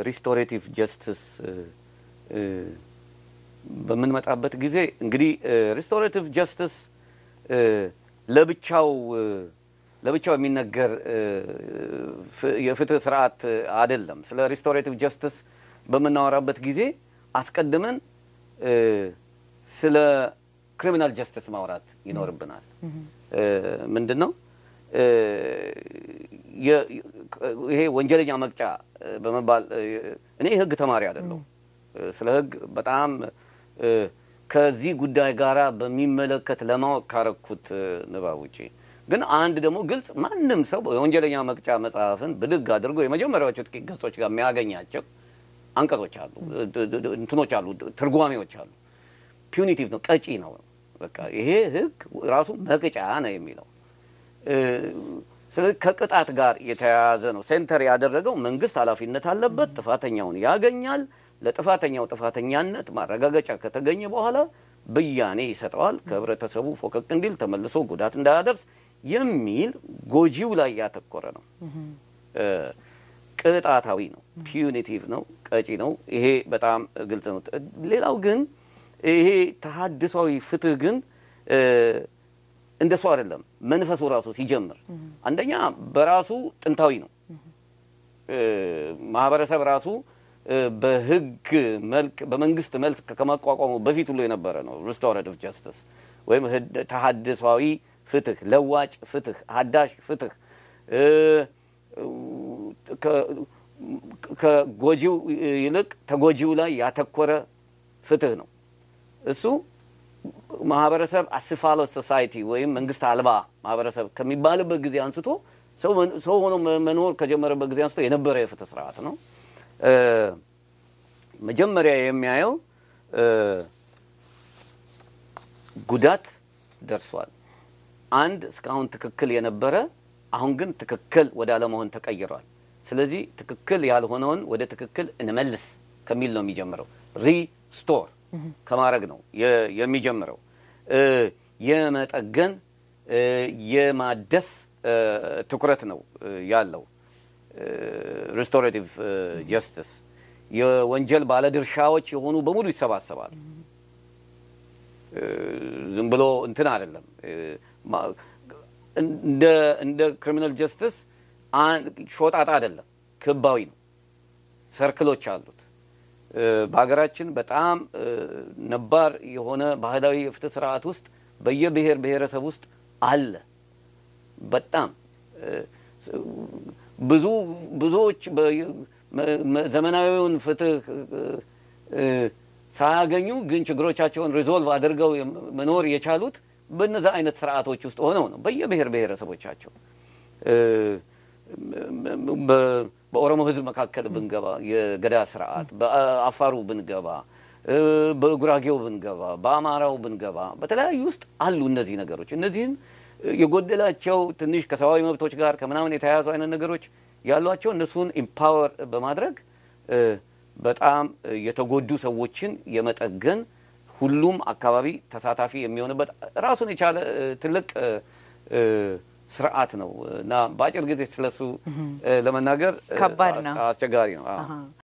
ሪስቶሬቲቭ ጀስትስ በምንመጣበት ጊዜ እንግዲህ ሪስቶሬቲቭ ጀስትስ ለብቻው ለብቻው የሚነገር የፍትህ ስርዓት አይደለም። ስለ ሪስቶሬቲቭ ጀስትስ በምናወራበት ጊዜ አስቀድመን ስለ ክሪሚናል ጀስትስ ማውራት ይኖርብናል። ምንድን ነው ይሄ ወንጀለኛ መቅጫ በመባል እኔ የህግ ተማሪ አይደለሁም። ስለ ህግ በጣም ከዚህ ጉዳይ ጋር በሚመለከት ለማወቅ ካረኩት ንባብ ውጪ ግን አንድ ደግሞ ግልጽ ማንም ሰው የወንጀለኛ መቅጫ መጽሐፍን ብድግ አድርጎ የመጀመሪያዎቹ ጥቂት ገጾች ጋር የሚያገኛቸው አንቀጾች አሉ፣ እንትኖች አሉ፣ ትርጓሜዎች አሉ። ፒዩኒቲቭ ነው፣ ቀጪ ነው። በቃ ይሄ ህግ ራሱ መቅጫ ነው የሚለው ስለዚህ ከቅጣት ጋር የተያያዘ ነው። ሴንተር ያደረገው መንግስት ኃላፊነት አለበት፣ ጥፋተኛውን ያገኛል። ለጥፋተኛው ጥፋተኛነት ማረጋገጫ ከተገኘ በኋላ ብያኔ ይሰጠዋል። ከህብረተሰቡ ፎቀቅ እንዲል ተመልሶ ጉዳት እንዳያደርስ የሚል ጎጂው ላይ ያተኮረ ነው። ቅጣታዊ ነው፣ ፒዩኒቲቭ ነው፣ ቀጪ ነው። ይሄ በጣም ግልጽ ነው። ሌላው ግን ይሄ ተሀድሷዊ ፍትህ ግን እንደሱ አይደለም። መንፈሱ ራሱ ሲጀምር አንደኛ በራሱ ጥንታዊ ነው። ማህበረሰብ ራሱ በህግ መልክ በመንግስት መልክ ከመቋቋሙ በፊት ሁሉ የነበረ ነው። ሪስቶራቲቭ ጀስትስ ወይም ተሀድሷዊ ፍትህ፣ ለዋጭ ፍትህ፣ ሀዳሽ ፍትህ ከጎጂው ይልቅ ተጎጂው ላይ ያተኮረ ፍትህ ነው። እሱ ማህበረሰብ አስፋሎስ ሶሳይቲ ወይም መንግስት አልባ ማህበረሰብ ከሚባልበት ጊዜ አንስቶ ሰው ሆኖ መኖር ከጀመረበት ጊዜ አንስቶ የነበረ የፍትህ ስርዓት ነው። መጀመሪያ የሚያየው ጉዳት ደርሷል። አንድ እስካሁን ትክክል የነበረ አሁን ግን ትክክል ወደ አለመሆን ተቀይሯል። ስለዚህ ትክክል ያልሆነውን ወደ ትክክል እንመልስ ከሚል ነው የሚጀምረው። ሪስቶር ከማድረግ ነው የሚጀምረው። የመጠገን የማደስ ትኩረት ነው ያለው። ሪስቶሬቲቭ ጀስትስ የወንጀል ባለድርሻዎች የሆኑ በሙሉ ይሰባሰባል። ዝም ብሎ እንትን አይደለም። እንደ ክሪሚናል ጀስትስ ሾጣጣ አይደለም፣ ክባዊ ነው። ሰርክሎች አሉት። በሀገራችን በጣም ነባር የሆነ ባህላዊ የፍትህ ስርዓት ውስጥ በየብሔር ብሔረሰብ ውስጥ አለ። በጣም ብዙ ብዙዎች ዘመናዊውን ፍትህ ሳያገኙ ግን ችግሮቻቸውን ሪዞልቭ አድርገው መኖር የቻሉት በነዛ አይነት ስርዓቶች ውስጥ ሆነው ነው። በየብሔር ብሔረሰቦቻቸው በኦሮሞ ሕዝብ መካከል ብንገባ የገዳ ስርዓት፣ በአፋሩ ብንገባ፣ በጉራጌው ብንገባ፣ በአማራው ብንገባ በተለያዩ ውስጥ አሉ እነዚህ ነገሮች። እነዚህን የጎደላቸው ትንሽ ከሰብአዊ መብቶች ጋር ከምናምን የተያያዙ አይነት ነገሮች ያሏቸው እነሱን ኢምፓወር በማድረግ በጣም የተጎዱ ሰዎችን የመጠገን ሁሉም አካባቢ ተሳታፊ የሚሆንበት ራሱን የቻለ ትልቅ ስርዓት ነው እና በአጭር ጊዜ ስለሱ ለመናገር ከባድ ነው፣ አስቸጋሪ ነው።